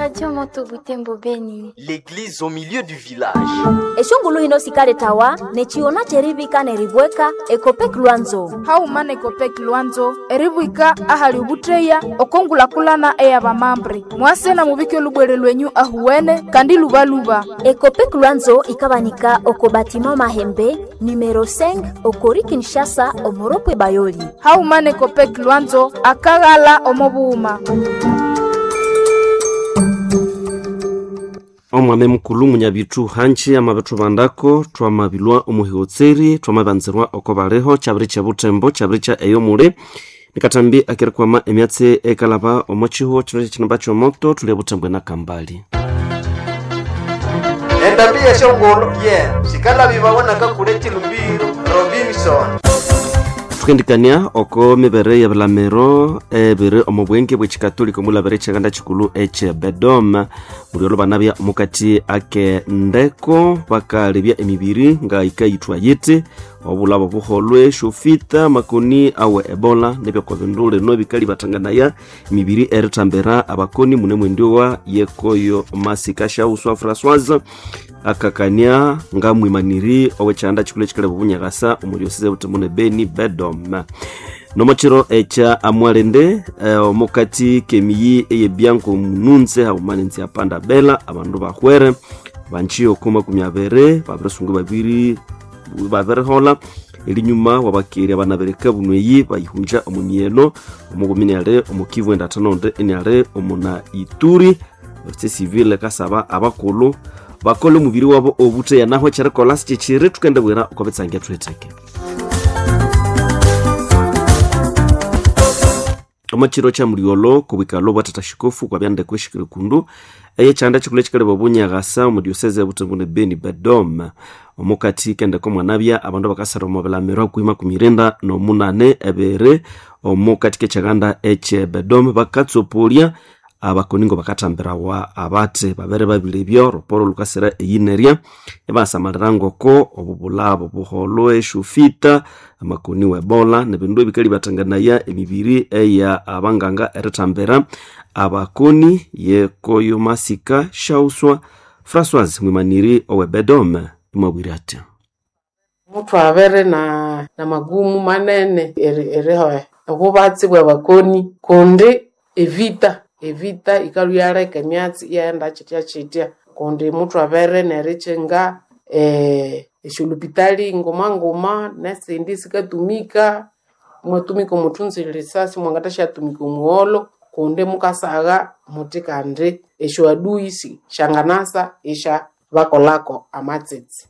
Radio Moto Butembo Beni. L'église au milieu du village. eshungulu hino sikale tawa nechiona cherivika neribweka ekopek lwanzo haumana ekopeki lwanzo eribwika ahali ubutreya okongulakulana eya bamambre mwasena mubike olubwere lwenyu ahuwene kandi lubaluba ekopek lwanzo ikabanika oko batima mahembe numero 5 okori kinshasa omoropwe bayoli haumana ekopeki lwanzo akaghala omobuhuma omwame mukulu munyabitu hanji amabitu bandako twamabilwa omuhiwotseri twamabanzirwa oko baliho kyabiri kya butembo kyabiri kya eyo muli nikatambi akirikwama emyatsi ekalaba omo chihuo kino kyekinimba kyomoto tuli ebutembwe na kambali endabi yeshongolo ye sikalabi babonaka kule chilumbiro robinson tukendikania oko mibere ya bilamiro ebiri omu bwenge bwekikatolika omulabire ekyaganda kikulu ekye bedom mulyolo banabya omukati ake ndeko bakalebya emibiri nga ikayithwa yiti obulabo buholwe shofita makoni awe ebola nebyoko bindu lino bikali batanganaya emibiri eritambira abakoni mune mwendiowa yekoyo masika shauswa françoise akakania nga mwimaniri owekyanda kikulu ekikale bubunyakasa omuliosize butemune beni bedom nomokiro ekya amwalende eh, omukati kemiyi eyebyanko mununze haumanenzi apanda bela abandu bahwere banji oku makumi abiri babirisungu babiri babirihola elinyuma wabakeri abanabereka bunweyi bayihunja omumieno omugumini ali omukivu endathanonde eniali omuna ituri ofisi civile kasaba abakulu bakole omubiri wabo obuteya naho ekyerikolha sikyekiri tukende bwira okobetsangia thuhetheke omukiro kya muliolo kubwikalo bwa tata shikofu kwabyandeko eshikiri kundu eye kyanda kikulu ekikali bobunyagasa omudioseze ebutembu ne beni bedom omukati kendeko mwanabya abandu bakasara omu bilamiro akwima kumirinda nomunane ebiri omukati kekyaganda ekye bedom bakatsopolya abakoni ngo bakatambirawa abate babere babilebya ruporo lukasira eyinerya ebasamalira ngoko obubulabo buholo eshufita amakoni webola nebindu ebikali batanganaya emibiri eya abanganga eritambira abakoni yekoyo masika shauswa françoise mwimaniri owebedome imwabwire atya muthu avere na na magumu manene eri- eriho obubatsi bwa bakoni kundi evita evita ikaluhyaleka emyatsi iyaghenda kyitya kyitya kundi muthu avere nerichinga eh, eshulupitali nguma-nguma nesindi sikatumika mwatumika omuthunzire risasi mwangatashatumika omuholo kundi mukasagha muti kandi esyo adui si- shanganasa isha bakolako amatsitsi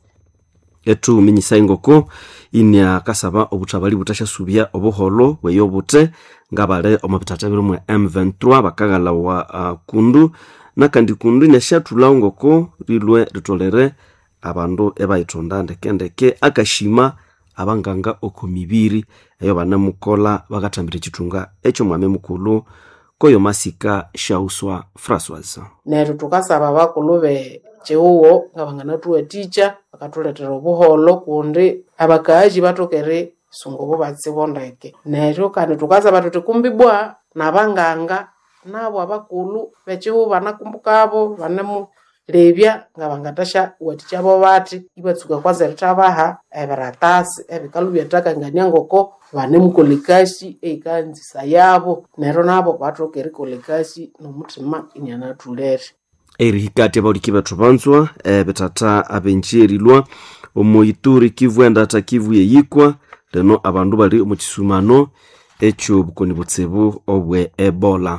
etu minyisa ingoko inia kasaba obuthabali butasyasubya obuholo bweyo obute ngabali omu bitata birimwe m23 bakaghalawa uh, kundu nakandi kundu inasyatthulawo ngoko rilwe ritolere abandu ebayithonda ndekendeke akashima abanganga oko mibiri eyo banemukola bakathambira ekithunga ekyomwami mukulu koyo masika shauswa françoise neryo tukasaba bakulu be kyihuwo nga banganathuwathikya bakathuletera obuholo kundi abakaaji batokere sunga obubatsi bondeke neryo kandi tukasaba thuthi kumbi bwa nabanganga nabo abakulu bekyihuwo banakumbukabo banemulebya nga bangatasha wathikya bathi ibatsuka kwanza erithabaha ebiratasi ebikalu byathakangania ngoko banemukola ekasi eikanzisa yabo neryo nabo bathoka erikolha ekasi nomuthima inianathulere erihikati abauliki bethu banzwa ebitata abenji erilwa omu ituri kivu endata kivu yeyikwa leno abandu bali omu kisumano ekyobukoni butsibu obwe ebola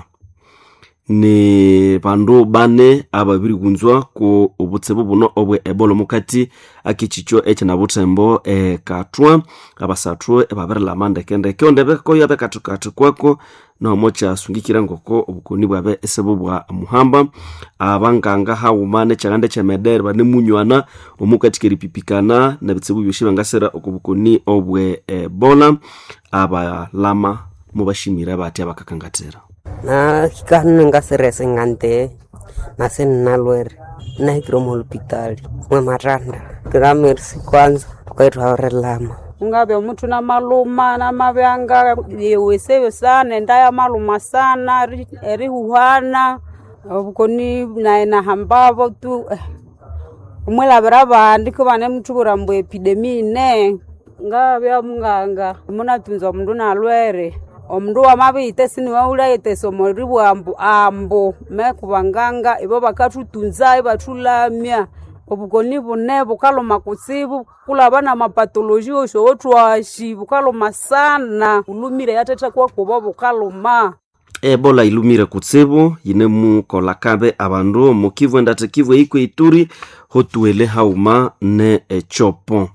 ni bandu bane ababirighunzwa ku obutsibu buno obwe ebola omukati akekikyo ekyinabuthembo ekathwa abasathu ebabirilama ndekendeke ondebekoyo abekathikathi kwako nomo kyasungikire ngoko obukoni bwabe esibu bwa muhamba abanganga haghuma nekyaganda ekyemedere banemunywana omukati keripipikana nebitsibu byosi bangasira oku bukoni obwe ebola abalama mubashimire batya bakakangatira na kikahanu ngasirese ngante nase nnalwere nahikire mu hospitali mwe matanda kikamerisi kwanza kwaithaorelama ungabe muthu na maluma na mavyanga yeweseyo sana endaya maluma sana eri- erihuhana obukoni naye nahambavo tu eh, omwilavira abandi kivane muthuvira mbu epidemi ine ngavya munganga munatunza omundu nalwere omundu wamaviyite siniwaulahitesa omori bwambu ambu meku banganga ibo bakathutunza ibathulamya obukoni bune bukaluma kutsibu kulaba na mapatoloji osho wotwashi bukaluma sana bulumire yathetha kwakubo bukaluma ebola ilumire kutsibu yine mukola kabe abandu omu kivu endate kivu eiko ituri hotuele hauma ne echopo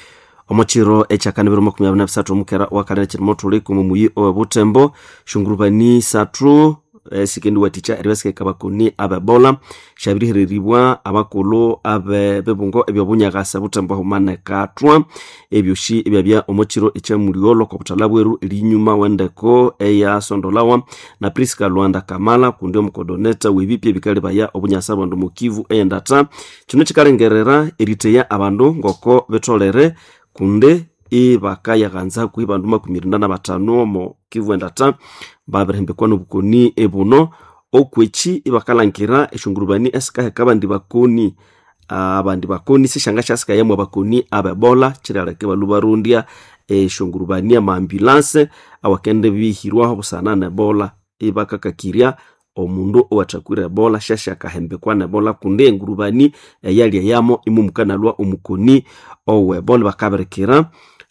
omochiro echakanibiro makumi abiri na bisatu omukera wakalera chirimo tuli kumu muyi owebutembo shungurubani sathu esikendi waticha eribasika bakoni abebola shabirihereribwa abakulu abe bebungo ebyobunyagasa butembo humane katwa ebyoshi ebyabya omochiro echamuliolo kobutala bweru elinyuma wendeko eyasondolawa na priska lwanda kamala kundi omukodoneta webipya ebikali baya obunyasa abandu mukivu eyendata kino kikalengerera eriteya abandu ngoko betolere kunde ibakayaghanza kwi bandu makumi rinda na batano omo kivu endata babirihembekwa nobukoni ebuno okwechi ibakalangira eshungurubani esikaheka abandi bakoni abandi bakoni sishanga shasikayamwa bakoni abebola chiraleke balu barundya eshungurubani amaambulanse awakende bihirwaho busana nebola ibakakakirya omundu owathakwire ebola shashakahembekwa nebola kundi engurubani eyalya yamo imumukanalwa omukoni owebola bakabirikira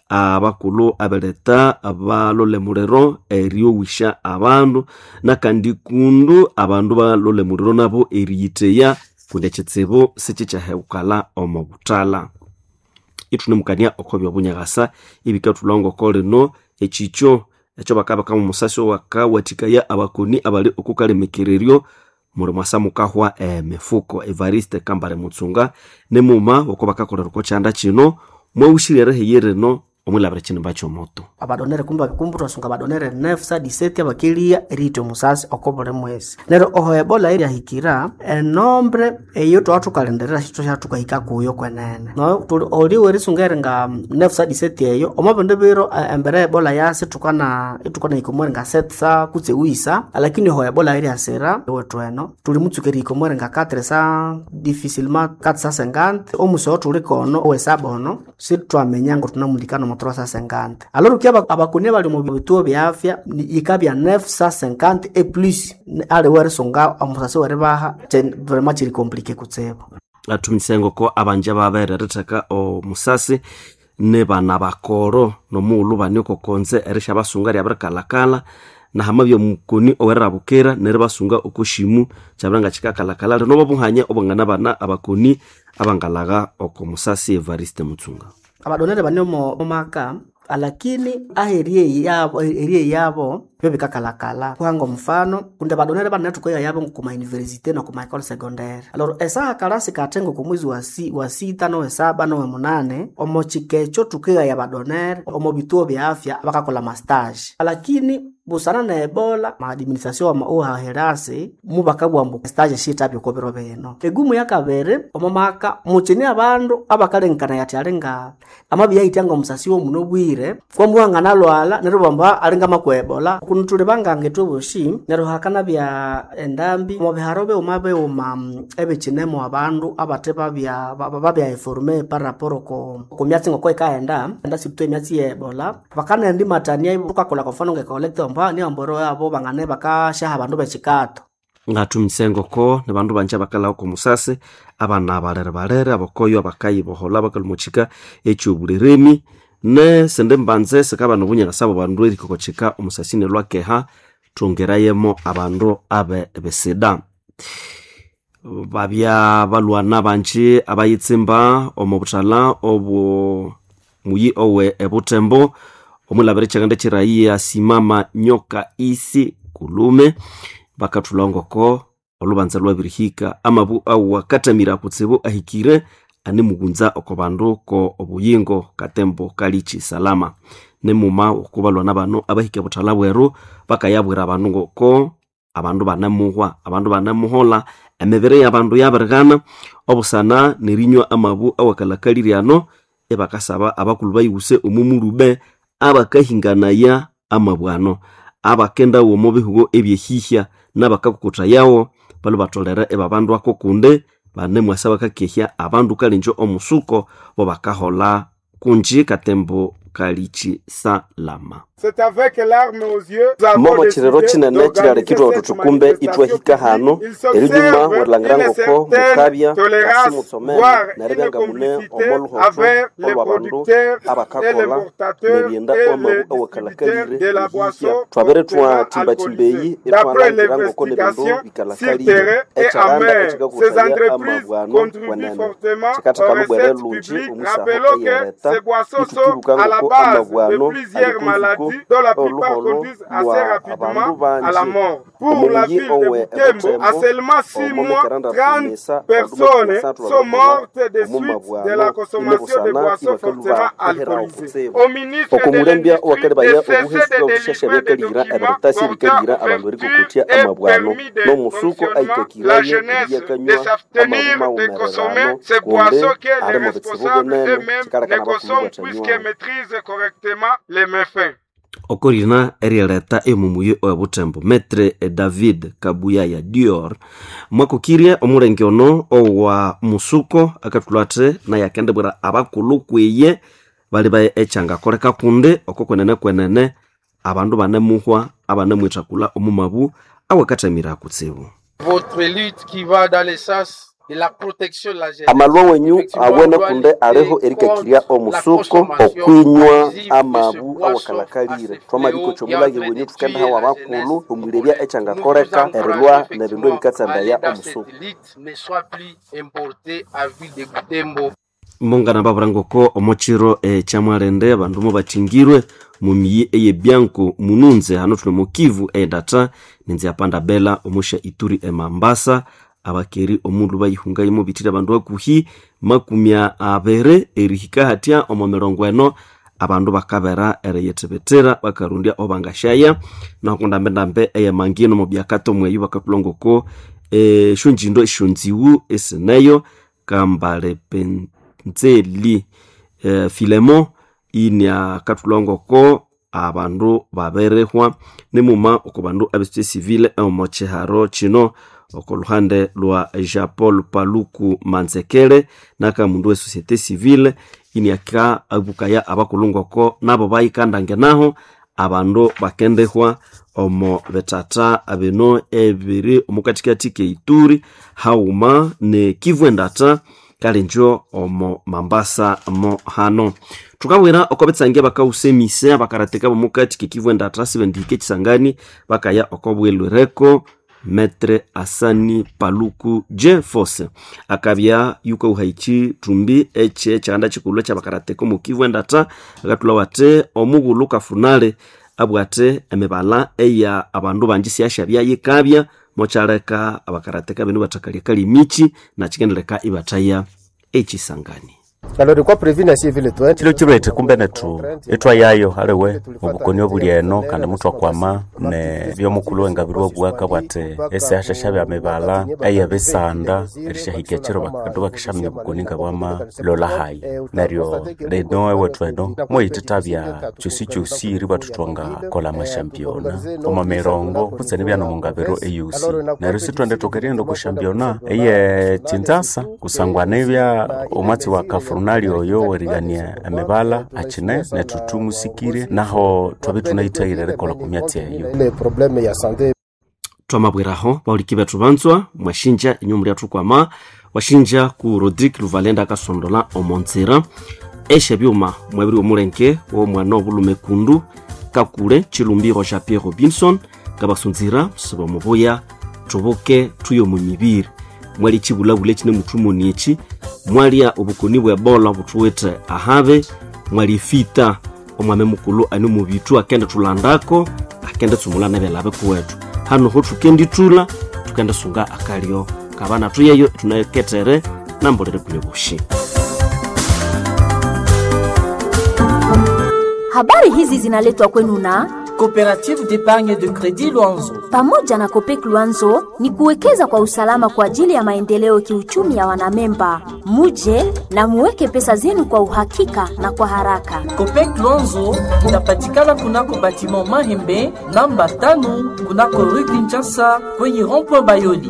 abakulu abeleta balole muliro eryowisha abandu nakandi kundu abandu balole muliro nabo eriyiteya kundi ekitsibu sikikyahekukala omu butala ithunemukania oko byobunyagasa ibikathulha ngoko lino ekikyo ekyo bakabaka mu musasi owakawathikaya abakoni abali okukalemekereryo muli mwasa mukahwa emifuko evariste kambale mutsunga nemuma oko bakakolera oko kyanda kino mwawushirere heye rino omwilabira kinimba kyomoto abadonere kumba kumbu twasunga abadonere nefsa diseti abakilia rite omusasi oko buli mwezi neryo oho ebola iryahikira enombre eyo twaba thukalenderera shito shathukahika kuyo kwenene no tuli oliwe risungere nga nefsa diseti eyo omwabindi biro eh, embere ebola yasi thukana ithukana hikomwere nga setsa kutse wisa lakini oho ebola iryasira ewethu eno tuli mutsukeri hikomwere nga katre sa difficilement kati sa sengante omusi owo thuli kono owesaba ono sithwamenya ngo thunamulikana omuthoro sa sengante aloro ukia abakoni bali mu bituo bya afya ni- yikabya nef sa sengante e plus ni- ali werisunga omusasi weribaha kye- vraiment kiri komplike kutsibu athumisya ngoko abanja babereritheka omusasi ne bana bakoro nomughulhu bane okokonze erisha basunga lyabirikalakala nahama byomukoni owerirabukira neribasunga okoshimu kyabira nga kikakalakala lino bobuhanya obwangana bana abakoni abangalagha oko musasi evariste mutsunga abadonere bane omo omaka alakini aherie yabo erie yabo byo bikakalakala kuhanga omufano kundi abadonere bane thukoya yabo kuma universite no kuma ecole secondaire aloro esaha kalasi kathengo ku mwezi wa, si, wa sita nowe saba nowe munane omo chikecho thukeya abadonere omo bituo bya afya bakakola mastage alakini busana na ebola maadministration ama uhaherasi mubakabwambu stage shitabyo kobiro bino egumu yakabiri omo maka muchini abandu abakalengekana yati alinga amabi yaitanga omusasi womuno bwire kwamuhangana lwala neryo bamba alinga makwebola kuno tuli banganga etwoboshi neryo hakana bya endambi omo biharo beuma beuma mm, ebikinemu abandu abate babya ba- babya informe par rapport ko ku myatsi ngoko ikaenda enda sibutwa emyatsi yebola bakanaendi matania tukakola kwa mfano ngekolekte omba ni amboro yabo bangane bakashaha abandu bekikato ngathumise ngoko ne bandu banje abakalagha oko musasi abana balere balere abakoyo abakayibohola bakalumuchika ekyobuliremi ne sende mbanze sikaba nobunyakasa abo bandu erikokochika omusasi nelwakeha thongerayemo abandu abe besida babya balwana banje abayitsimba omu buthala obu muyi owe ebutembo omwilabira ekyaganda kyiraiya simama nyoka isi kulume bakathulha ngoko olubanza lwabirihika amabu awu wakatamira kutsibu ahikire anemughunza oko bandu ko obuyingo katembo kalichi salama nemuma okubalwana bano abahika buthala bweru bakayabwira abandu ngoko abandu banemuhwa abandu banemuhola emibiri y'abandu yabirighana obusana nerinywa amabu awakalakaliriano ebakasaba abakulu bayiwuse omumulube abakahinganaya amabwano abakenda omu bihugo ebyehihya nabakakukuthayawo bali batolere ebabandu ako kunde bane mwasa bakakehya abandu kalinjo omusuko bo bakahola kunji katembo kalichi salama C'est avec larmes aux yeux, nous avons momo décidé chirero chinene d'organiser chilarekirwa cette tutukumbe manifestation itwahika hano publique. Il erinyuma s'observe werilangirangoko une certaine mukabya tolérance, kasimutsomene voire une nerebyanga mune complicité omoluhoto avec les olwabandu producteurs et les abakakola portateurs nebyenda et omabu les awakalakalire distributeurs de la boisson twabere fortement twatimbatimbeyi alcoolisée. D'après etwalangirangoko nebindu l'investigation sur bikalakalire terrain et echaranda amère, ces echikakuthaya entreprises amabwano contribuent wenene fortement aux chikathakalubwere recettes lunji publiques. omusaho Rappelons que eyereta ces boissons sont itukiruka à la ngoko base amabwano de plusieurs alikunziko maladies dont la plupart oluholo conduisent assez lwa rapidement abandu à la banji mort. Pour la omuyi ville de owe Butembo, à ebutembo seulement 6 omo mois, mikaranda 30 tumisa personnes bandu sont mortes de omu suite de mabwano la consommation de inebusana boissons fortement ibakaluba kuherawo alcoolisées. kutsibu Au ministre de okumulembya l'Industrie, owakalibaya de cesser obuhesi de bw'obushasha délivrer des byakalira documents ebiritasi portant bikalira abandu ouverture barikukutya et amabwano permis de n'omusuko fonctionnement, la aitakiraye jeunesse de ebyakanywa s'abstenir amaguma de consommer wumererano ces kunde boissons que les ari mu bitsibu responsables binene eux-mêmes ne kikalekana consomment bakumubwatanywa puisqu'ils maîtrisent correctement les méfaits. okorina erieleta emumuye owebutembo metre david kabuya ya dior mwakukirie omulenge ono owa musuko akatulwate naye akendebwera abakulu kwiye bali baye echangakoleka kunde oko kwenene kwenene abandu banemuhwa abanemwithakula omumabu awakathamira kutsibu votre lutte qui va dans le sens de la protection de la jeunesse. amalwa wenyu Effectivement, awene on doit kunde lutter ariho erikakirya contre omusuko la consommation okwinywa abusive de ce amabu boisson awakalakalire assez twamabiko fléau kyomulage et en train wenyu de tukendahawa tuer la abakulu jeunesse omwilebya Nous echangakoleka vous encourageons erilwa nebindu effectivement ebikatsandaya à aller dans omusuko cette lutte ne soit plus importée à ville de Butembo. mongana babulangoko omochiro ekyamwalende abandu mubathingirwe mu miyi eyebyanko mununze hano tuli mu kivu eyendata ninzi apanda bela omusha ituri emambasa abakeri omundu bayihungayimu bitire abandu bakuhi makumya abere erihika hatya omo mirongo eno abandu bakabera eriyethebetera bakarundya obangashaya nakundambendambe eyemangino mu byakato mweyu bakatulongoko eshonjindo eshonziwu esineyo kambale penzeli eh, filemo inia katulongoko abandu baberehwa nimuma oko bandu abesite civile omo chiharo chino oko luhande lwa jean paul paluku manzekele naka mundu we societe civile iniaka abukaya abakulungoko nabo bayikandange naho abandu bakendehwa omo betata abino ebiri omukatikati keituri hauma ne kivu endata kalenjo omo mambasa mo hano tukabwera okobetsangia bakausemise abakarateka bomukati kekivu endata sibendihike ekisangani bakaya okobwelwereko metre asani paluku j force akabya yuka uhaichi tumbi eche chanda chikulu kyabakarateka omu kivu endata akatula wate omughulu kafunale abwate emibala eya abandu banji siyasha byayikabya mokyaleka abakarateka binu bathakalya kali michi nakikendeleka ibathaya ekisangani chilo chilwete kumbe netu etwa yayo aliwe obukoni obuli eno kandi mutu akwama ne byomukulu wengabiri obwaka bwate esihashasha bya mibala eye bisanda erishahikya chiro bakandu bakishamya obukoni nga bwama lola hayi neryo lino ewetu eno moyitita bya chosi chosi iri batutwanga kola mashampiona omo mirongo kutseni byano mungabiro eyusi neryo sitwende tokeriendo kushampiona eye chinzasa kusangwana ebya omwatsi wa kafurunali oyo werigania emibala achine netutumusikire naho twabe tunaithaire rekola kumyatsi eyo twamabweraho bauliki bethu banzwa mwashinja inyu mulyathu kwama washinja ku rodrik luvalenda akasondola omonzira eshe byuma mwebiri omulenge womwana obulume kundu kakule chilumbiro ja pierre robinson ngabasunzira siba mubuya tubuke tuyo mu mibiri mwali chibulabule chine muthumoni echi mwalya obukoni bwa ebola buthuwithe ahabe mwali fita omwame mukulu ani mubitu akende thulandako akende tsumula nebelabe kuwethu hano ho thukendithula tukende sunga akalyo kabana tuyeyo tunaketere nambolere kule bushi Habari hizi zinaletwa kwenu na Coopérative d'épargne de crédit Luanzo. Pamoja na Kopek Luanzo ni kuwekeza kwa usalama kwa ajili ya maendeleo kiuchumi ya wanamemba. Muje na muweke pesa zenu kwa uhakika na kwa haraka. Copec Luanzo inapatikana kunako batiment Mahembe namba tano kunako rue Kinshasa kwenye rond-point Bayoli.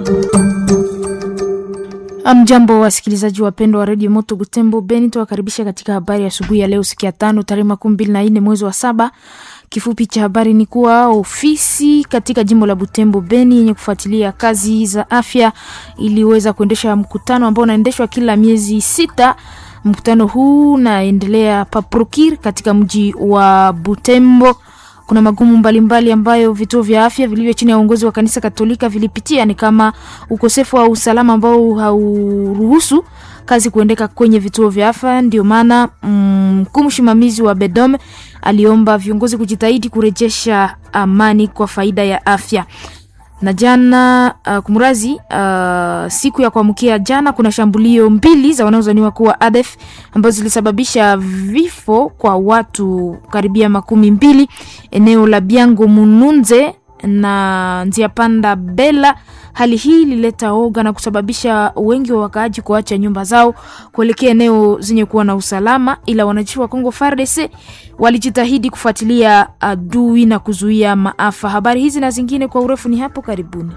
Amjambo wasikilizaji wapendwa wa redio Moto Butembo Beni, tuwakaribisha katika habari ya asubuhi ya leo, siku ya tano tarehe makumi mbili na nne mwezi wa saba. Kifupi cha habari ni kuwa ofisi katika jimbo la Butembo Beni yenye kufuatilia kazi za afya iliweza kuendesha mkutano ambao unaendeshwa kila miezi sita. Mkutano huu unaendelea paprokir katika mji wa Butembo. Kuna magumu mbalimbali mbali ambayo vituo vya afya vilivyo chini ya uongozi wa kanisa Katolika vilipitia, ni kama ukosefu wa usalama ambao hauruhusu kazi kuendeka kwenye vituo vya afya. Ndio maana mkuu mm, msimamizi wa Bedome aliomba viongozi kujitahidi kurejesha amani kwa faida ya afya na jana uh, kumrazi uh, siku ya kuamkia jana kuna shambulio mbili za wanaozaniwa kuwa ADF ambazo zilisababisha vifo kwa watu karibia makumi mbili eneo la Biango Mununze na njia panda Bela. Hali hii ilileta oga na kusababisha wengi wa wakaaji kuacha nyumba zao kuelekea eneo zenye kuwa na usalama, ila wanajeshi wa Kongo FARDC walijitahidi kufuatilia adui na kuzuia maafa. Habari hizi na zingine kwa urefu ni hapo karibuni.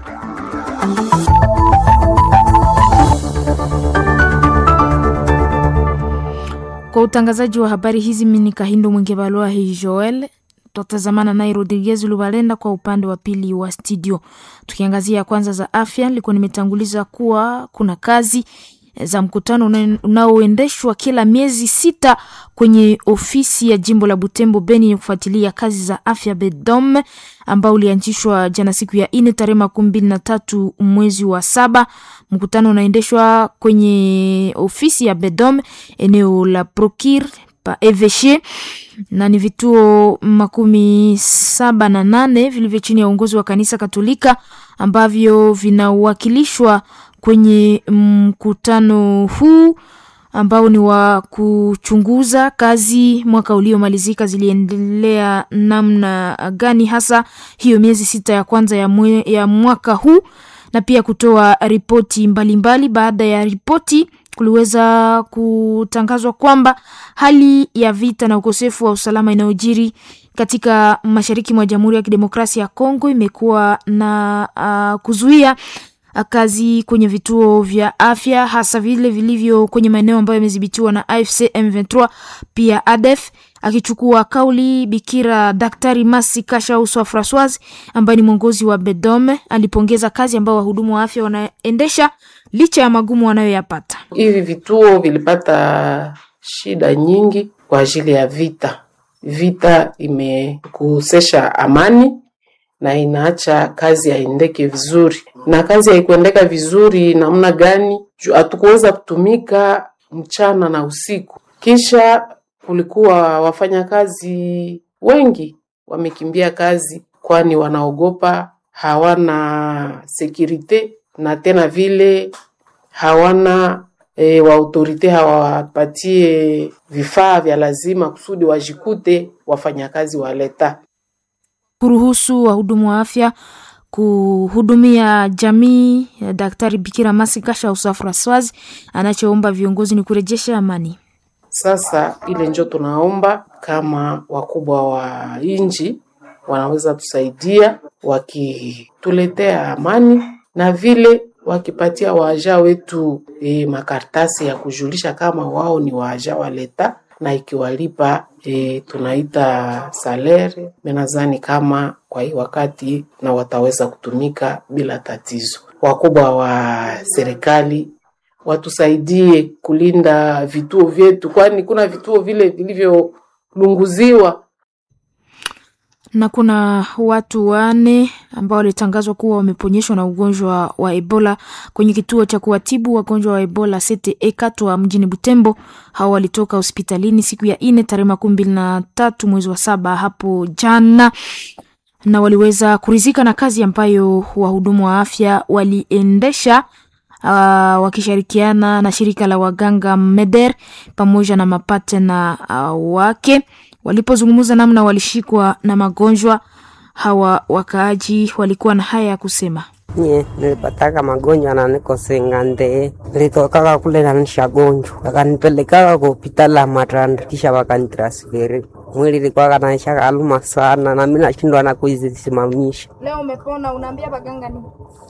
Kwa utangazaji wa habari hizi, mimi ni Kahindo Mwingebalwa hii Joel tutatazamana naye Rodriguez Lubalenda kwa upande wa pili wa studio. Tukiangazia kwanza za afya, nilikuwa nimetanguliza kuwa kuna kazi za mkutano unaoendeshwa kila miezi sita kwenye ofisi ya jimbo la Butembo Beni ya kufuatilia kazi za afya Bedom, ambao ulianzishwa jana siku ya ine tarehe makumi mbili na tatu mwezi wa saba. Mkutano unaendeshwa kwenye ofisi ya Bedom eneo la Prokir pa Eveshe na ni vituo makumi saba na nane vilivyo chini ya uongozi wa kanisa Katolika ambavyo vinawakilishwa kwenye mkutano huu ambao ni wa kuchunguza kazi mwaka uliomalizika ziliendelea namna gani, hasa hiyo miezi sita ya kwanza ya, mwe, ya mwaka huu na pia kutoa ripoti mbalimbali. Baada ya ripoti kuliweza kutangazwa kwamba hali ya vita na ukosefu wa usalama inayojiri katika mashariki mwa Jamhuri ya Kidemokrasia ya Kongo imekuwa na uh, kuzuia kazi kwenye vituo vya afya hasa vile vilivyo kwenye maeneo ambayo yamedhibitiwa na AFC M23 pia ADF. Akichukua kauli Bikira Daktari Masi Kasha Uswa Francoise ambaye ni mwongozi wa Bedome alipongeza kazi ambayo wahudumu wa afya wanaendesha licha ya magumu wanayoyapata. Hivi vituo vilipata shida nyingi kwa ajili ya vita. Vita imekosesha amani na inaacha kazi haendeke vizuri, na kazi haikuendeka vizuri namna gani? Hatukuweza kutumika mchana na usiku. Kisha kulikuwa wafanyakazi wengi wamekimbia kazi, kwani wanaogopa, hawana sekurite na tena vile hawana e, wa autorite hawapatie vifaa vya lazima kusudi wajikute wafanyakazi wa leta kuruhusu wahudumu wa afya kuhudumia jamii. Daktari Bikira Masi Kasha Usa Francoise anachoomba viongozi ni kurejesha amani. Sasa ile njo tunaomba kama wakubwa wa nchi wanaweza tusaidia wakituletea amani na vile wakipatia waaja wetu e, makartasi ya kujulisha kama wao ni waaja wa leta na ikiwalipa e, tunaita salere menazani kama kwa hii wakati na wataweza kutumika bila tatizo. Wakubwa wa serikali watusaidie kulinda vituo vyetu, kwani kuna vituo vile vilivyolunguziwa na kuna watu wane ambao walitangazwa kuwa wameponyeshwa na ugonjwa wa Ebola kwenye kituo cha kuwatibu wagonjwa wa Ebola Sete Ekatwa mjini Butembo. Hao walitoka hospitalini siku ya ine tarehe makumi mbili na tatu mwezi wa saba hapo jana, na waliweza kurizika na kazi ambayo wahudumu wa afya waliendesha uh, wakishirikiana na shirika la waganga Meder pamoja na mapatena uh, wake walipozungumza namna walishikwa na magonjwa Hawa wakaaji walikuwa na haya ya kusema. nye nilipataka magonjwa na niko sengande nilitokaka kule na nishagonjwa wakanipelekaka kwa hospitali ya Matanda kisha wakanitransferi mwili ilikuwa kanaisha kaluma sana na mimi nashindwa na kuisimamisha. Leo umepona, unaambia baganga nini?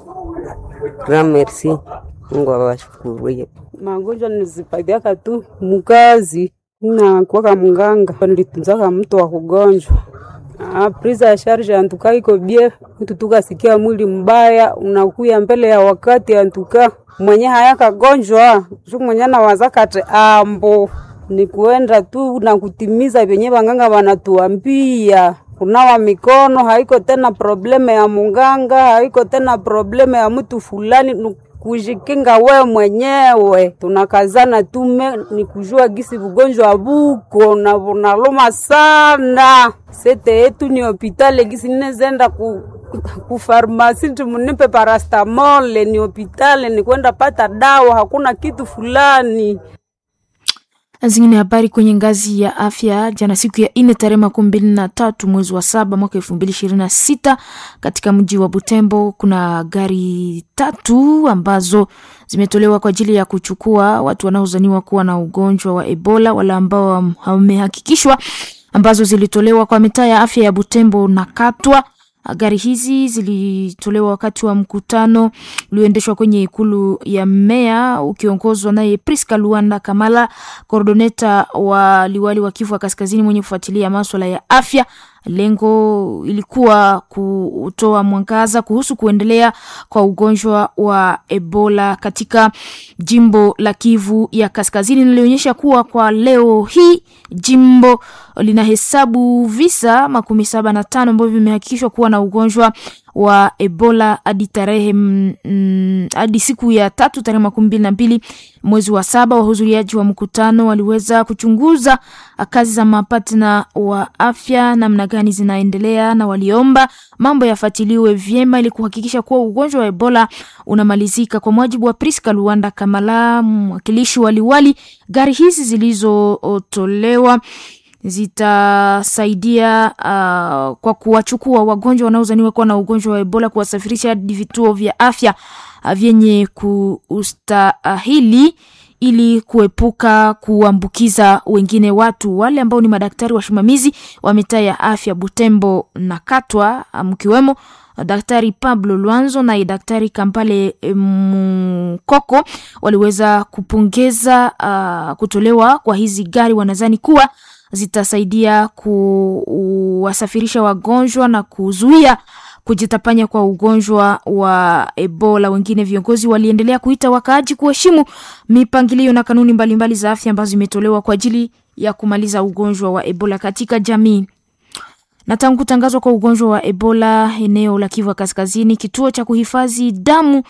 Tuna merci, Mungu awashukurie. magonjwa nilizipatiaka tu mukazi na kuwaka mganga nilitunzaka mtu wa kugonjwa Ah, prise ya charge antuka iko bie mtu tukasikia mwili mbaya unakuya mbele ya wakati antuka mwenye hayakagonjwa shu mwenye nawazaka ate ambo ni kuenda tu na kutimiza vyenye wanganga wanatuambia kunawa mikono haiko tena probleme ya munganga haiko tena probleme ya mtu fulani ni kujikinga we mwenyewe tunakazana tume ni kujua gisi bugonjwa buko na bunaluma sana sete yetu ni hopitale gisi ninezenda ku kufarmasi tumunipe parastamole ni hopitale ni kwenda pata dawa hakuna kitu fulani Zingine habari kwenye ngazi ya afya. Jana siku ya ine tarehe makumi mbili na tatu mwezi wa saba mwaka elfu mbili ishirini na sita katika mji wa Butembo kuna gari tatu ambazo zimetolewa kwa ajili ya kuchukua watu wanaozaniwa kuwa na ugonjwa wa Ebola, wale ambao wamehakikishwa, ambazo zilitolewa kwa mitaa ya afya ya Butembo na Katwa. Gari hizi zilitolewa wakati wa mkutano ulioendeshwa kwenye ikulu ya meya ukiongozwa naye Priska Luanda Kamala, koordoneta wa liwali wa Kivu wa Kaskazini mwenye kufuatilia maswala ya afya. Lengo ilikuwa kutoa mwangaza kuhusu kuendelea kwa ugonjwa wa Ebola katika jimbo la Kivu ya Kaskazini. Nilionyesha kuwa kwa leo hii jimbo linahesabu visa makumi saba na tano ambavyo vimehakikishwa kuwa na ugonjwa wa Ebola hadi tarehe mm, hadi siku ya tatu tarehe makumi mbili na mbili mwezi wa saba. Wahudhuriaji wa mkutano waliweza kuchunguza kazi za mapatna wa afya namna gani zinaendelea, na waliomba mambo yafuatiliwe vyema ili kuhakikisha kuwa ugonjwa wa Ebola unamalizika. Kwa mujibu wa Priska Luanda Kamala, mwakilishi wa liwali, gari hizi zilizotolewa zitasaidia uh, kwa kuwachukua wagonjwa wanaozaniwa kuwa na ugonjwa wa Ebola, kuwasafirisha hadi vituo vya afya uh, vyenye kustahili ili kuepuka kuambukiza wengine watu. Wale ambao ni madaktari wasimamizi wa mitaa ya afya Butembo na Katwa, mkiwemo Daktari Pablo Lwanzo na Daktari Kampale Mkoko waliweza kupongeza uh, kutolewa kwa hizi gari. Wanadhani kuwa zitasaidia kuwasafirisha wagonjwa na kuzuia kujitapanya kwa ugonjwa wa Ebola. Wengine viongozi waliendelea kuita wakaaji kuheshimu mipangilio na kanuni mbalimbali mbali za afya ambazo zimetolewa kwa ajili ya kumaliza ugonjwa wa Ebola katika jamii. Na tangu kutangazwa kwa ugonjwa wa Ebola eneo la Kivu Kaskazini, kituo cha kuhifadhi damu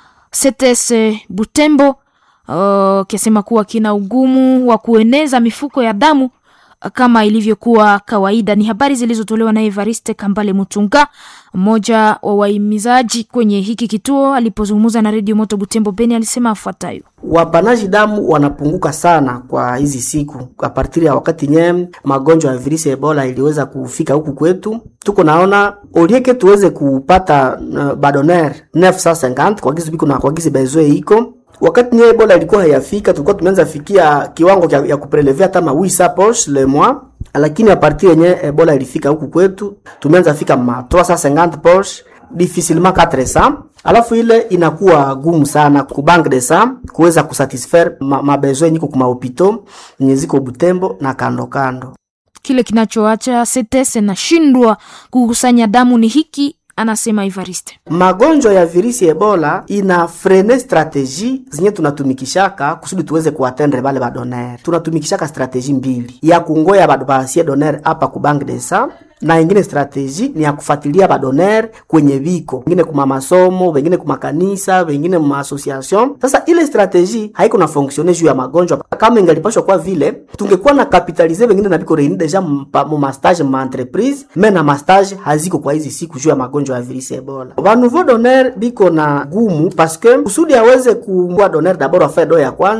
CTS Butembo uh, kiasema kuwa kina ugumu wa kueneza mifuko ya damu kama ilivyokuwa kawaida. Ni habari zilizotolewa na Evariste Kambale Mutunga, mmoja wa wahimizaji kwenye hiki kituo. Alipozungumza na redio Moto Butembo Beni, alisema afuatayo: wapanaji damu wanapunguka sana kwa hizi siku, apartiri ya wakati nye magonjwa ya virusi ya Ebola iliweza kufika huku kwetu. Tuko naona olieke tuweze kupata uh, badoner 950 kwa gizi biko na kwa gizi bezoe iko wakati nye Ebola ilikuwa hayafika, tulikuwa tumeanza fikia kiwango ya, ya kuprelevea hata ma 800 poche le mois, lakini a partir yenye Ebola ilifika huku kwetu tumeanza fika ma 350 poche difficilement 400 alafu ile inakuwa gumu sana ku bank de sang kuweza kusatisfaire mabesoin ma niko kuma hopito yenye ziko Butembo na kando kando. Kile kinachoacha CTS nashindwa kukusanya damu ni hiki anasema Ivariste, magonjwa ya virusi Ebola ina frene strategie zenye tunatumikishaka kusudi tuweze kuatendre bale badoner. Tunatumikishaka strategie mbili, ya kungoya bado basie doner hapa ku bank de sang na ingine strategie ni ya kufuatilia badoner kwenye viko wengine kuma masomo, wengine kuma kanisa, wengine ma association. Sasa ile strategie haiko na fonctionner juu ya magonjwa. Kama ingalipashwa kwa vile tungekuwa na capitaliser wengine na biko reuni deja mu ma stage ma entreprise, mais na ma stage haziko kwa hizi siku juu ya magonjwa ya virusi Ebola. Ba nouveau donner biko na gumu parce que kusudi aweze kuwa donner d'abord afanye do ya kwanza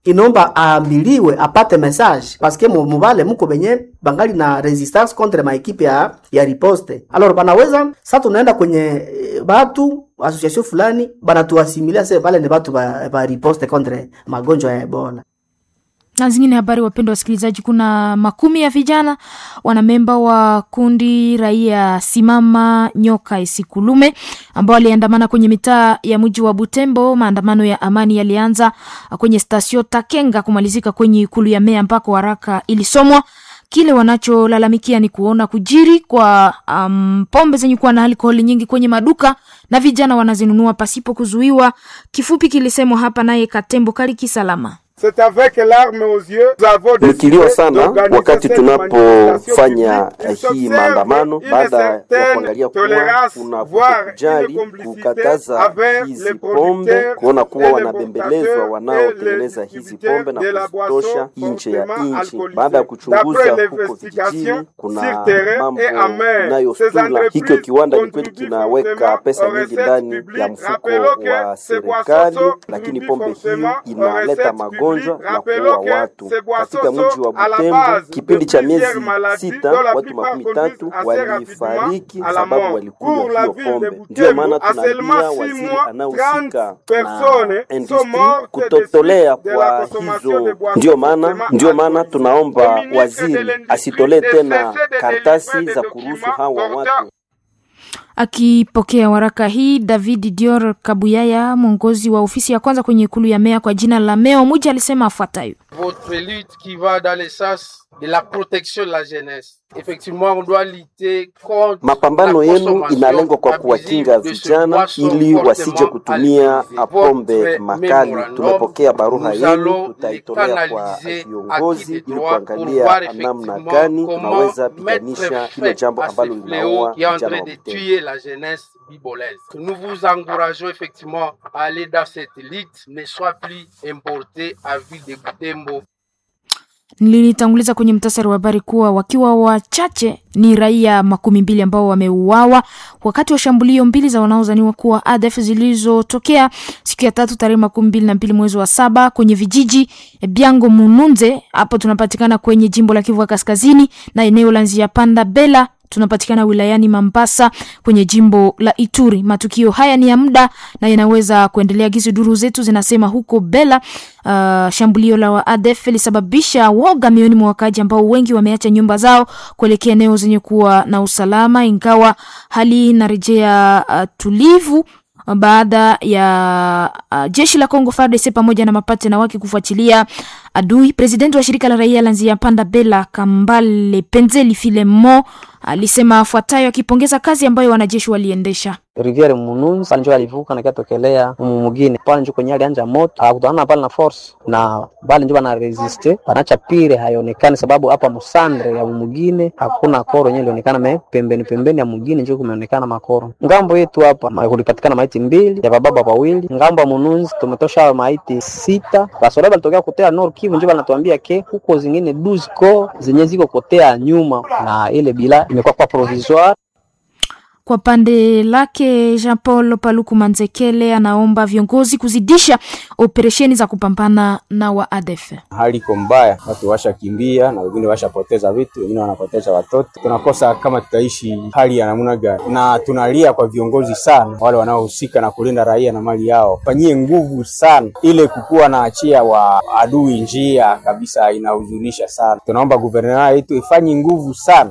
inaomba aambiliwe apate message paske mu- mubale muko benye bangali na resistance contre maekipe ya, ya riposte alors banaweza sa tunaenda kwenye eh, batu association fulani banatuasimilia se pale ni batu ba, ba riposte contre magonjwa ya ebola na zingine habari, wapendwa wasikilizaji, kuna makumi ya vijana wanamemba wa kundi raia simama nyoka isikulume ambao waliandamana kwenye mitaa ya mji wa Butembo. Maandamano ya amani yalianza kwenye stasio Takenga kumalizika kwenye ikulu ya meya ambako haraka ilisomwa. Kile wanacholalamikia ni kuona kujiri kwa um, pombe zenye kuwa na alkoholi nyingi kwenye maduka na vijana wanazinunua pasipo kuzuiwa. Kifupi kilisemwa hapa naye Katembo Kaliki Salama. C'est avec larmes aux yeux nous avons Ni décidé kilio sana d'organiser wakati cette tunapofanya manifestation hii publique maandamano pour baada ya s'observer kuangalia une kuwa tolérance, kuna voire kujali une complicité kukataza avec hizi les pombe, producteurs kuona kuwa et les wanabembelezwa importateurs wanaotengeneza et les hizi pombe na de la kuzitosha boisson nje ya fortement nchi. alcoolisée. Baada ya kuchunguza D'après huko l'investigation vijijini, kuna sur terrain mambo et en mer, ces inayostula. entreprises Hiko kiwanda ni kweli contribuent kinaweka fortement pesa aux nyingi recettes ndani publiques. ya mfuko Rappelons que wa ces boissons serikali, sont lakini contribuent pombe hiyo fortement aux inaleta recettes magonjwa publiques. na Rappelons kuua que watu. ces boissons Katika mji wa sont à la Butembo, base de kipindi cha miezi plusieurs maladies sita, dont la watu plupart makumi conduisent tatu assez walifariki rapidement à la sababu mort. walikunywa Pour la hiyo ville de pombe. Butembo, Ndiyo maana à seulement tunaambia six waziri mois, anayehusika 30 personnes na sont industry mortes kutotolea de la kwa consommation de hizo. boissons Ndiyo maana fortement ndiyo maana alcoolisées. tunaomba Au ministre de waziri l'Industrie asitolee de tena cesser de karatasi délivrer za des kuruhusu documents hawa portant watu Akipokea waraka hii, David Dior Kabuyaya, mwongozi wa ofisi ya kwanza kwenye ikulu ya meya kwa jina la Meo Muji, alisema afuatayo: votre lutte qui va dans le sens de la protection de la jeunesse. Effectivement, on doit lutter contre Mapambano la yenu consommation inalengwa kwa abusive kuwakinga de ce vijana boisson ili fortement wasije kutumia alcoolisé. pombe Votre makali. memorandum, Tumepokea barua nous yenu, allons tutaitolea les kwa canaliser à viongozi qui de ili droit pour kuangalia voir namna effectivement gani comment tunaweza mettre piganisha hilo fin jambo à ce ambalo fléau linaua qui est en vijana train wa de Butembo. tuer la jeunesse bibolaise. Nous vous encourageons effectivement à aller dans cette lutte, ne soit plus importée à ville de Butembo. Nilitanguliza kwenye mtasari wa habari kuwa wakiwa wachache ni raia makumi mbili ambao wameuawa wakati wa shambulio mbili za wanaozaniwa kuwa ADF zilizotokea siku ya tatu tarehe makumi mbili na mbili mwezi wa saba kwenye vijiji Biango Mununze, hapo tunapatikana kwenye jimbo la Kivu ya Kaskazini, na eneo la Nzia Panda Bela tunapatikana wilayani Mambasa kwenye jimbo la Ituri. Matukio haya ni ya muda na yanaweza kuendelea gizi. Duru zetu zinasema huko Bela, uh, shambulio la wa ADF lilisababisha woga mioni mwa wakaji ambao wengi wameacha nyumba zao kuelekea eneo zenye kuwa na usalama, ingawa hali inarejea uh, tulivu baada ya uh, jeshi la Kongo FARDC pamoja na mapatena wake kufuatilia adui. Presidenti wa shirika la raia la Nzia Panda Bela Kambale Penzeli Filemo alisema afuatayo akipongeza kazi ambayo wanajeshi waliendesha. Riviere Mununzi pale njo alivuka na kiatokelea mumu mugine pale njo kwenye alianja moto akutana na pale na force na pale njo bana resiste banacha pire haionekani, sababu hapa musandre ya mugine hakuna koro yenyewe ilionekana, me pembeni pembeni ya mugine njo kumeonekana makoro. Ngambo yetu hapa ma- kulipatikana maiti mbili ya bababa wawili. Ngambo ya Mununzi tumetosha maiti sita. Basoda balitokea kotea Nord Kivu njo banatuambia ke huko zingine 12 ko zenye ziko kotea nyuma, na ile bila imekuwa kwa provisoire Kwa pande lake Jean Paul Paluku Manzekele anaomba viongozi kuzidisha operesheni za kupambana na wa ADF. hali iko mbaya, watu washakimbia na wengine washapoteza vitu, wengine wanapoteza watoto. Tunakosa kama tutaishi hali ya namna gani, na tunalia kwa viongozi sana, wale wanaohusika na kulinda raia na mali yao, fanyie nguvu sana ile kukuwa na achia wa adui njia kabisa, inahuzunisha sana. Tunaomba guvernera yetu ifanye nguvu sana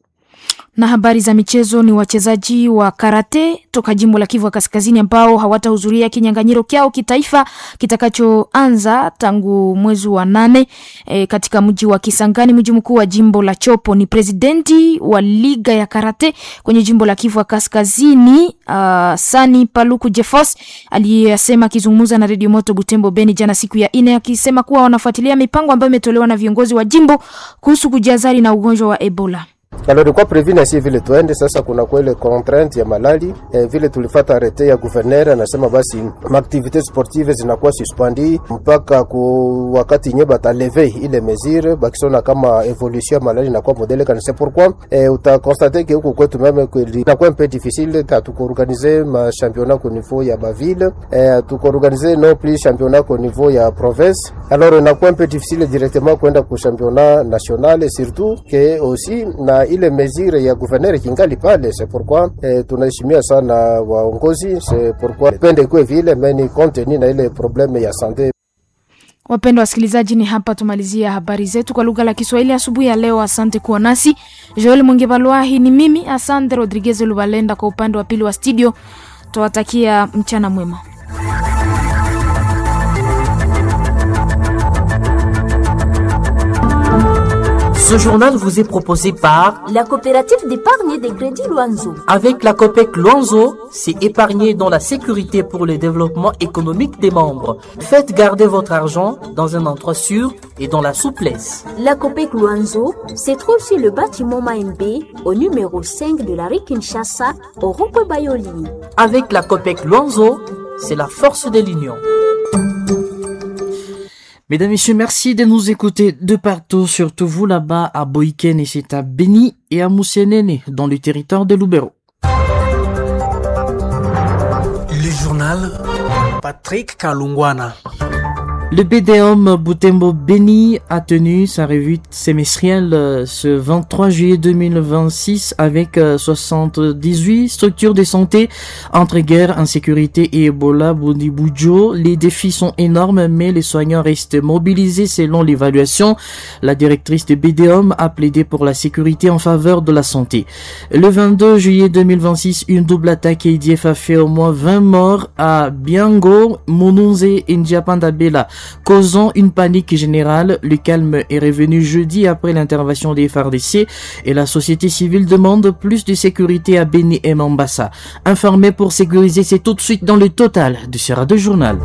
Na habari za michezo ni wachezaji wa karate toka jimbo la Kivu ya Kaskazini ambao hawatahudhuria kinyang'anyiro kyao kitaifa kitakachoanza tangu mwezi wa nane e, katika mji wa Kisangani, mji mkuu wa jimbo la Chopo. Ni presidenti wa liga ya karate kwenye jimbo la Kivu ya Kaskazini uh, Sani Paluku Jefos aliyesema akizungumza na redio Moto Butembo Beni jana siku ya ine, akisema kuwa wanafuatilia mipango ambayo imetolewa na viongozi wa jimbo kuhusu kujihadhari na ugonjwa wa Ebola. Alors ilikuwa prevu na si vile tuende sasa, kuna kwa ile contrainte ya malali eh, vile tulifata arete ya gouverneur anasema basi maaktivite sportive zinakuwa suspendi mpaka ku wakati nye bataleve ile mesure bakisona kama evolution ya malali inakuwa modele kana c'est pourquoi eh, utakonstate ke huku kwetu meme kweli inakuwa un peu difficile hatukuorganize ma championnat au niveau ya baville eh, hatukuorganize non plus championnat au niveau ya province alors inakuwa un peu difficile directement kwenda ku championnat national surtout que aussi na ile mesure ya gouverneur kingali pale c'est pourquoi eh, tunaheshimia sana waongozi c'est pourquoi pende kwe vile meni contenu na ile probleme ya sante Wapendwa wasikilizaji, ni hapa tumalizia habari zetu kwa lugha la Kiswahili asubuhi ya leo. Asante kuwa nasi. Joel Mwingebalwahi ni mimi, asante Rodriguez Lubalenda kwa upande wa pili wa studio. Tuwatakia mchana mwema. Ce journal vous est proposé par La coopérative d'épargne et de crédit Luanzo. Avec la COPEC Luanzo, c'est épargner dans la sécurité pour le développement économique des membres. Faites garder votre argent dans un endroit sûr et dans la souplesse. La COPEC Luanzo se trouve sur le bâtiment Maembe au numéro 5 de la rue Kinshasa au rond Bayoli. Avec la COPEC Luanzo, c'est la force de l'union. Mesdames, Messieurs, merci de nous écouter de partout, surtout vous là-bas à Boiken et c'est à Beni et à Moussenene dans le territoire de Loubero. Le journal Patrick Kalungwana. Le BDOM Boutembo Beni a tenu sa revue semestrielle ce 23 juillet 2026 avec 78 structures de santé entre guerre, insécurité et Ebola Boudiboujo. Les défis sont énormes mais les soignants restent mobilisés selon l'évaluation. La directrice de BDOM a plaidé pour la sécurité en faveur de la santé. Le 22 juillet 2026, une double attaque ADF a fait au moins 20 morts à Biango, Monunze et Ndiapandabela causant une panique générale. Le calme est revenu jeudi après l'intervention des FARDC et la société civile demande plus de sécurité à Beni et Mambasa. Informé pour sécuriser, c'est tout de suite dans le total de ce radio journal.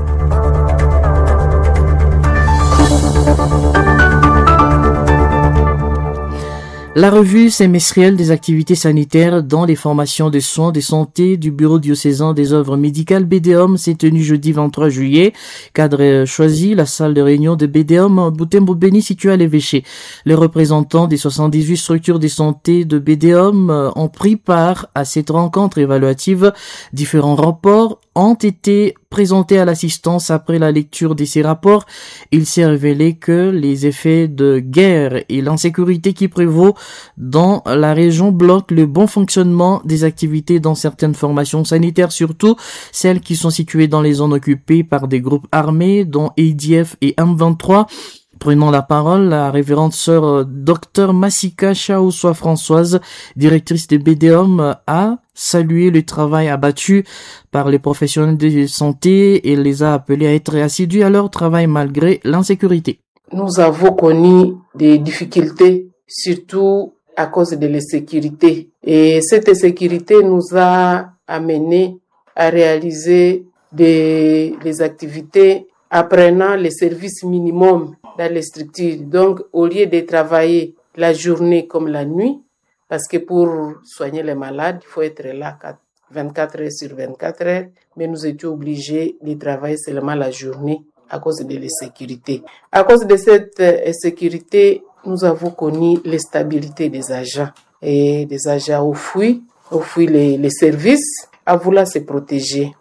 La revue semestrielle des activités sanitaires dans les formations de soins de santé du Bureau diocésain des œuvres médicales BDOM s'est tenue jeudi 23 juillet. Cadre choisi, la salle de réunion de BDOM Boutembo Béni située à l'évêché. Les représentants des 78 structures de santé de BDOM ont pris part à cette rencontre évaluative. Différents rapports ont été présentés à l'assistance après la lecture de ces rapports. Il s'est révélé que les effets de guerre et l'insécurité qui prévaut dans la région bloquent le bon fonctionnement des activités dans certaines formations sanitaires, surtout celles qui sont situées dans les zones occupées par des groupes armés, dont ADF et M23. Prenant la parole, la révérende sœur Dr Massika Chaoussoa Françoise, directrice de BDOM, a salué le travail abattu par les professionnels de santé et les a appelés à être assidus à leur travail malgré l'insécurité. Nous avons connu des difficultés, surtout à cause de l'insécurité. Et cette insécurité nous a amené à réaliser des, des activités apprenant les services minimums dans les structures. Donc, au lieu de travailler la journée comme la nuit, parce que pour soigner les malades, il faut être là 24 heures sur 24 heures, mais nous étions obligés de travailler seulement la journée à cause de l'insécurité. À cause de cette insécurité, nous avons connu l'instabilité des agents et des agents au fouille, au fouille les, les services, à vouloir se protéger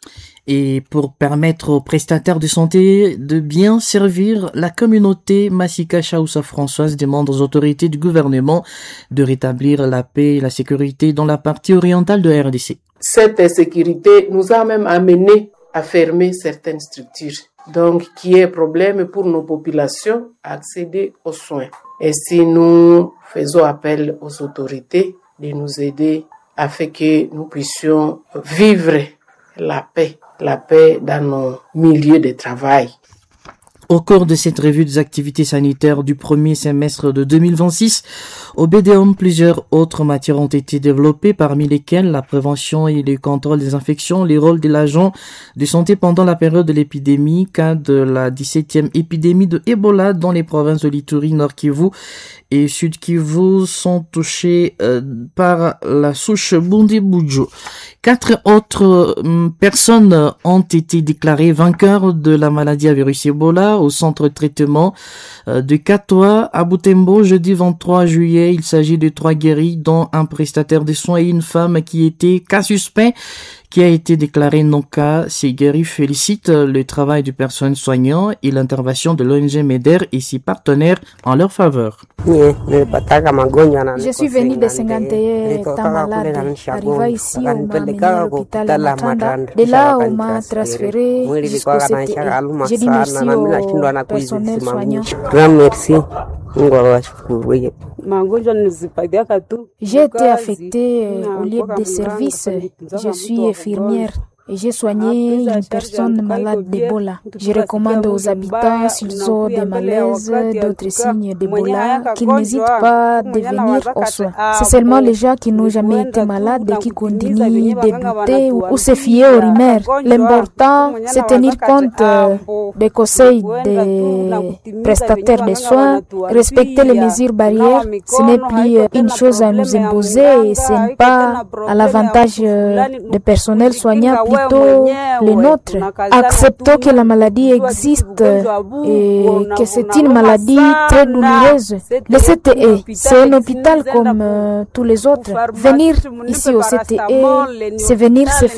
et pour permettre aux prestataires de santé de bien servir la communauté, Massika Chaoussa Françoise demande aux autorités du gouvernement de rétablir la paix et la sécurité dans la partie orientale de RDC. Cette insécurité nous a même amené à fermer certaines structures. Donc, qui est problème pour nos populations à accéder aux soins. Et si nous faisons appel aux autorités de nous aider afin que nous puissions vivre la paix la paix dans nos milieux de travail. Au cours de cette revue des activités sanitaires du premier semestre de 2026, au BDOM, plusieurs autres matières ont été développées, parmi lesquelles la prévention et le contrôle des infections, les rôles de l'agent de santé pendant la période de l'épidémie, cas de la 17e épidémie de Ebola dans les provinces de l'Ituri, Nord Kivu et Sud Kivu sont touchés euh, par la souche Bundi-Bujo. Quatre autres euh, personnes ont été déclarées vainqueurs de la maladie à virus Ebola au centre de traitement euh, de Katoa à Butembo jeudi 23 juillet. Il s'agit de trois guéris dont un prestataire de soins et une femme qui était cas suspect qui a été déclaré non cas. Segueri félicite le travail du personnel soignant et l'intervention de l'ONG MEDER et ses partenaires en leur faveur. Je suis venue de Senganté, étant malade. Arriva ici, on m'a amené à l'hôpital de Matanda. De là, on m'a transféré jusqu'au CTE. J'ai dit merci au personnel soignant. merci mungu awashukuru J'ai été affectée au lieu de service. Je suis infirmière. Et j'ai soigné une personne malade d'Ebola. Je recommande aux habitants, s'ils ont des malaises, d'autres signes d'Ebola, qu'ils n'hésitent pas de venir aux soins. C'est seulement les gens qui n'ont jamais été malades qui continuent de douter ou se fier aux rumeurs. L'important, c'est tenir compte des conseils des prestataires de soins, respecter les mesures barrières. Ce n'est plus une chose à nous imposer et ce n'est pas à l'avantage des personnels soignants plutôt les nôtres. Acceptons que la maladie existe et que c'est une maladie très douloureuse. Le CTE, c'est un hôpital comme tous les autres. Venir ici au CTE, c'est venir se